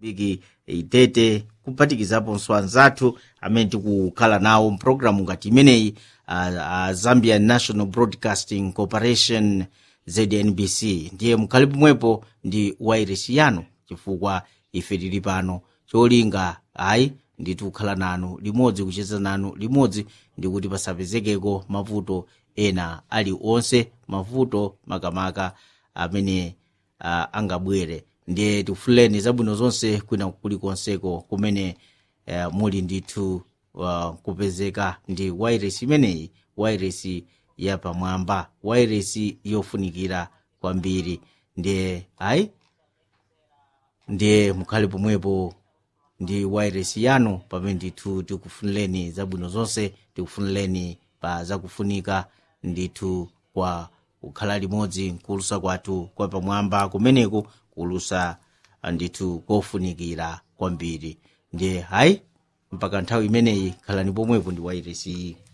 viki itete kuphatikizaponso anzathu amene tikukhala nawo mpulogalamu ngati imeneyi uh, uh, zambian national broadcasting corporation znbc ndiye mukhale pomwepo ndi wairesi yanu chifukwa ife tili pano cholinga ayi ndithu kukhala nanu limodzi kucheza nanu limodzi ndikuti pasapezekeko mavuto ena ali onse mavuto makamaka amene uh, angabwere ndiye tifuleni zabwino zonse kwina kulikonseko kumene uh, muli ndithu uh, kupezeka ndi wairesi imeneyi wairesi yapamwamba wairesi yofunikira kwambiri ndiye ayi ndiye mukhale pomwepo ndi wairesi yanu pamene ndithu tikufunireni zabwino zonse tikufunireni pa zakufunika ndithu kwa kukhala limodzi nkulusa kwathu kwa pamwamba kumeneku kulusa ndithu kofunikira kwambiri ndiye hayi mpaka nthawi imeneyi khalani pomwepo ndi wairesi